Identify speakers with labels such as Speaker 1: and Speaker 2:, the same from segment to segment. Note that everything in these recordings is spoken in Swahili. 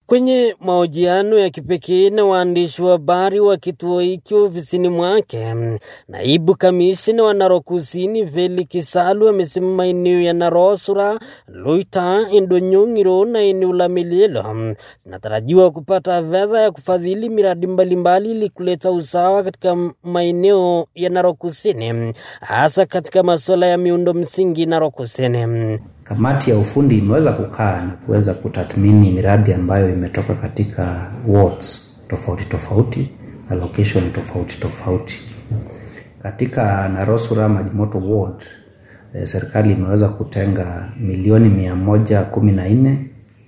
Speaker 1: Kwenye mahojiano ya kipekee na waandishi wa habari wa kituo hicho ofisini mwake, naibu kamishna wa Narok Kusini Veli Kisalu amesema maeneo ya Narosura, Loita, Endonyong'iro na eneo la Melielo zinatarajiwa kupata fedha ya kufadhili miradi mbalimbali ili kuleta usawa katika maeneo ya Narok Kusini, hasa katika masuala ya miundo msingi Narok Kusini.
Speaker 2: Kamati ya ufundi imeweza kukaa na kuweza kutathmini miradi ambayo imetoka katika wards tofauti tofauti na location tofauti tofauti. Katika Narosura Majimoto ward eh, serikali imeweza kutenga milioni mia moja kumi na nne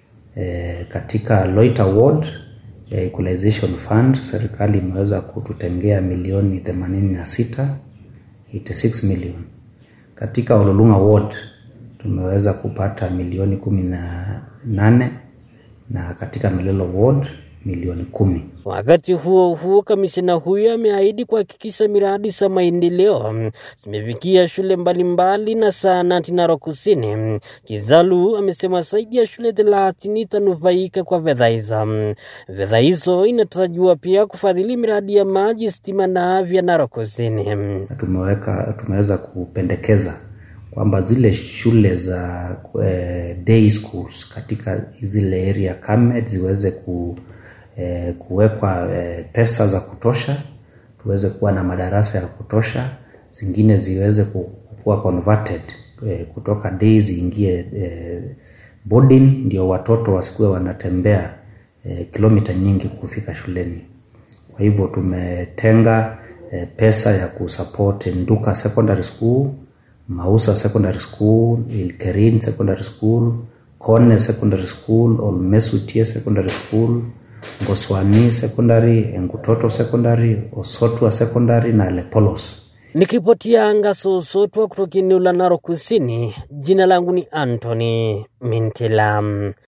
Speaker 2: eh, katika Loita ward eh, equalization fund serikali imeweza kututengea milioni 86 86 million. Katika Ololunga ward tumeweza kupata milioni kumi na nane na katika Melelo ward milioni kumi.
Speaker 1: Wakati huo huo, kamishina huyo ameahidi kuhakikisha miradi za maendeleo zimefikia shule mbalimbali na zahanati Narok Kusini. Kizalu amesema zaidi ya shule thelathini itanufaika kwa fedha hizo. Fedha hizo inatarajiwa pia kufadhili miradi ya maji, stima na afya Narok Kusini.
Speaker 2: Tumeweka tumeweza kupendekeza kwamba zile shule za eh, day schools katika zile area kame ziweze ku, eh, kuwekwa eh, pesa za kutosha, tuweze kuwa na madarasa ya kutosha, zingine ziweze kuwa converted eh, kutoka day ziingie eh, boarding, ndio watoto wasikuwe wanatembea eh, kilomita nyingi kufika shuleni. Kwa hivyo tumetenga eh, pesa ya kusupport Nduka Secondary School Mausa Secondary School, Ilkerin Secondary School, Kone Secondary School, Olmesutie Secondary School, Ngoswani Secondary, Engutoto Secondary, Osotwa Secondary na Lepolos.
Speaker 1: Nikiripotia anga Sosotwa kutoka eneo la Narok Kusini, jina langu ni Anthony Mintilam.